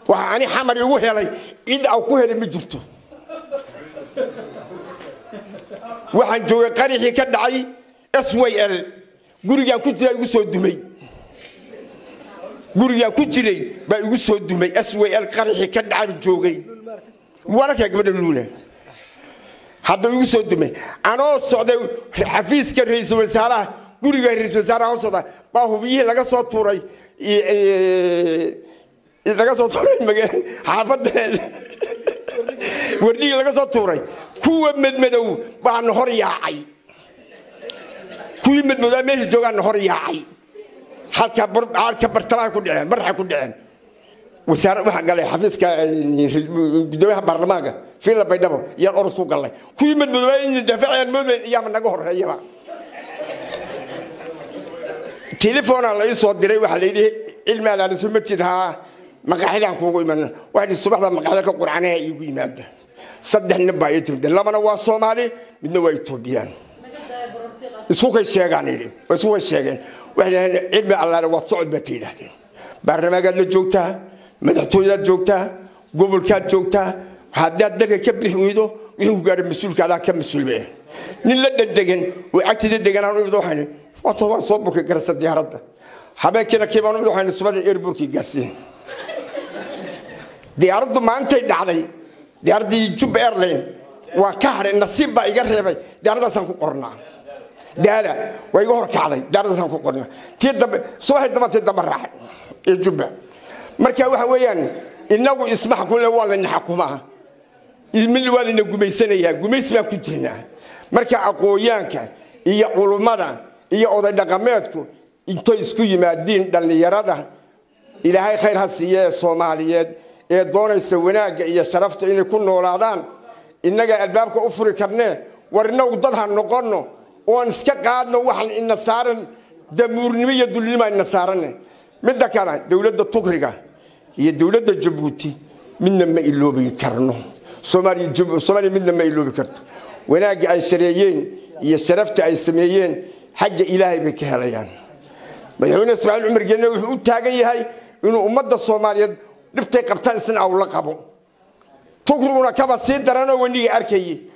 waxa ani xamar igu helay cid aan ku helay ma jirto waxaan joogay qarixii ka dhacay s y l gurigaan ku jiraa igu soo dumay gurigaan ku jiray baa igu soo dumay s y l qarixii ka dhacaan joogay wararkaa gabadha luula hadda igu soo dumay anoo socday xafiiska ra-iisul wasaaraha guriga ra-iisul wasaaraha oo socda baa hubiyihii laga soo tuuray laga soo tuuray xaafadda wardhigii laga soo tuuray kuwa madmadow baana hor yaacay kuwii madmadowaa meesha joogaana hor yaacay halka halka bartamaha ku dhaceen barxa ku dhaceen wasaare waxaa galay xafiiska gudoomiyaha baarlamaanka fiila baydhabo yaan orod ku galnay kuwii madmadowaa in daafacayaan moodayn iyaama naga horeeyaba telefoonaa la ii soo diray waxaa la yidhi cilmi alaaliso ma jid haa maqaaxidaan kuugu iman waxaa subaxda maqaaxida ka qurcanaha iigu yimaada saddex nin baa ii timid labana waa soomaali midna waa etoobiyaan isku kay sheegaan yidhi isku kay sheegeen waxay dhaheen cilmi allaale waad socod baad ka yidhahdeen baarlamaankaad la joogtaa madaxtooyadaad joogtaa gobolkaad joogtaa haddaad dalka ka bixi weydo wixii ku gaadha mas-uulka adaa ka mas-uulbe nin la dhadhegan oo cagtida deganaan imid waxaan waata waan soo burkay garasa diyaaradda habeenkiina kiibaan imid waxaan subada airborkii gaarsiin diyaaraddu maantay dhacday diyaaraddii jubba airline waan ka hadhay nasiib baa iga reebay diyaaraddaasaan ku qornaa daala waa iga hor kacday diyaaraddaasaan ku qornaa tii dambe subaxii dambatay damba raacay ee jubba marka waxa weeyaan inagu isma xakumle waa layna xakumaa mid waa layna gumaysanayaa gumays baan ku jirnaa marka aqooyaanka iyo culummada iyo oday dhaqameedku intay isku yimaadiin dhallinyarada ilaahay khayr ha siiye ee soomaaliyeed ee doonaysa wanaagga iyo sharafta inay ku noolaadaan innaga albaabka u furi karnee war inagu dad ha noqonno oon iska qaadno waxaan ina saaran damuurnimo iyo dulnimo ina saaranne midda kale dowladda tukriga iyo dowladda jabuuti midna ma iloobi karno soomaaliya midna ma iloobi karto wanaagga ay shareeyeen iyo sharafta ay sameeyeen xagga ilaahay bay ka helayaan madaxweyne ismaaciil cumar geenne wuxuu u taagan yahay inuu ummadda soomaaliyeed dhibtay qabtaan isna awla qabo tukriguna kaba sii daranoo weniga arkayay